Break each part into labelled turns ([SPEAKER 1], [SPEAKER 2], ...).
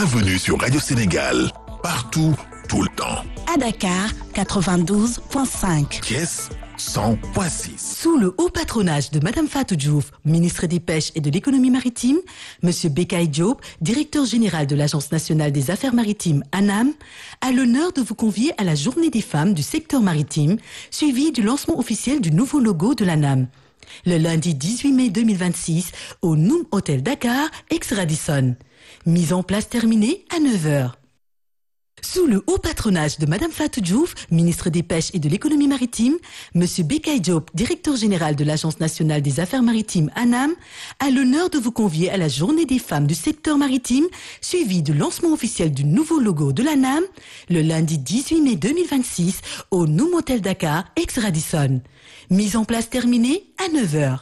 [SPEAKER 1] Bienvenue sur Radio Sénégal, partout, tout le temps.
[SPEAKER 2] À Dakar, 92.5.
[SPEAKER 1] Thiès, 100.6.
[SPEAKER 3] Sous le haut patronage de Madame Fatou Diouf, ministre des Pêches et de l'Économie maritime, Monsieur Bekay Diop, directeur général de l'Agence nationale des affaires maritimes ANAM, a l'honneur de vous convier à la Journée des femmes du secteur maritime, suivie du lancement officiel du nouveau logo de l'ANAM. Le lundi 18 mai 2026 au Noom Hotel Dakar, ex-Radisson. Mise en place terminée à 9h. Sous le haut patronage de Madame Fatou Diouf, ministre des Pêches et de l'Économie maritime, Monsieur Bekay Diop, directeur général de l'Agence nationale des affaires maritimes ANAM, a l'honneur de vous convier à la Journée des femmes du secteur maritime, suivie du lancement officiel du nouveau logo de l'ANAM, le lundi 18 mai 2026 au Noom Hotel Dakar, ex-Radisson. Mise en place terminée à 9h.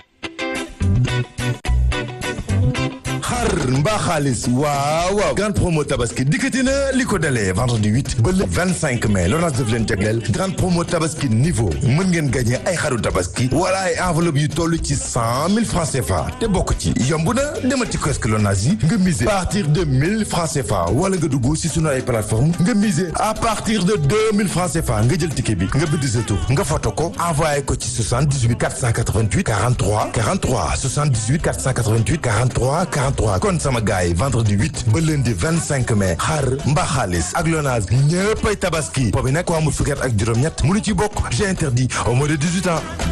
[SPEAKER 4] xar mbaa xaalis waaw waaw grande promo tabaski dikkati na li ko dalee vendredi 8 ba le 25 mai l'ONAS daf leen jagleel grande promo tabaski niveau mën ngeen gagné ay xaru tabaski wala ay enveloppe yu toll ci 100 000 francs CFA te bokk ci yomb na demal ci kiosque l'ONAS yi nga miser à partir de 1000 francs CFA wala nga dugg si sunu ay plateforme nga miser à partir de 2000 francs CFA nga jël ticket bi nga bind sa tur nga photo ko envoyé ko ci 78 488 43 43 78 488 43 43 kon sama gars yi vendredi 8 ba lundi 25 mai xar mbaa xaalis ak Lonase ñëppay tabaski boobu nag ko amul fukki at ak juróom-ñett mënu ci bokk j'ai interdit au moins de 18 ans